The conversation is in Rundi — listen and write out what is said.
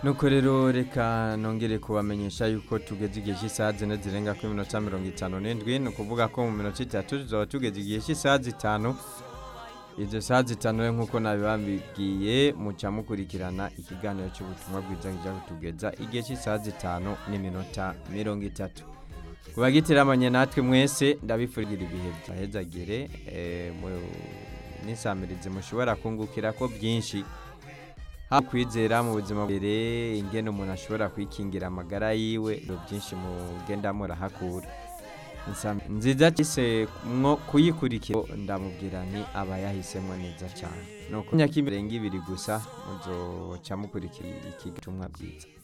nuko rero reka nongere kubamenyesha yuko tugeze igihe cy'isaha zine zirenga kuri minota mirongo itanu n'indwi ni ukuvuga ko mu minota itatu tuzaba tugeze igihe cy'isaha zitanu izo saha zitanu rero nk'uko nabibabwiye muca mukurikirana ikiganiro cy'ubutumwa bwiza kijya kutugeza igihe cy'isaha zitanu n'iminota mirongo itatu ku bagitiramanye natwe mwese ndabifurira ibihe byahezagire n'isamirizi mushobora kungukira ko byinshi haba kwizera mu buzima mbere ingene umuntu ashobora kwikingira amagara yiwe ibyo byinshi mugenda murahakura nziza cyise mwo kuyikurikira ndamubwira ni aba yahisemo neza cyane ni uko myaka imirenga ibiri gusa muzoca mukurikira iki gitumwa bwiza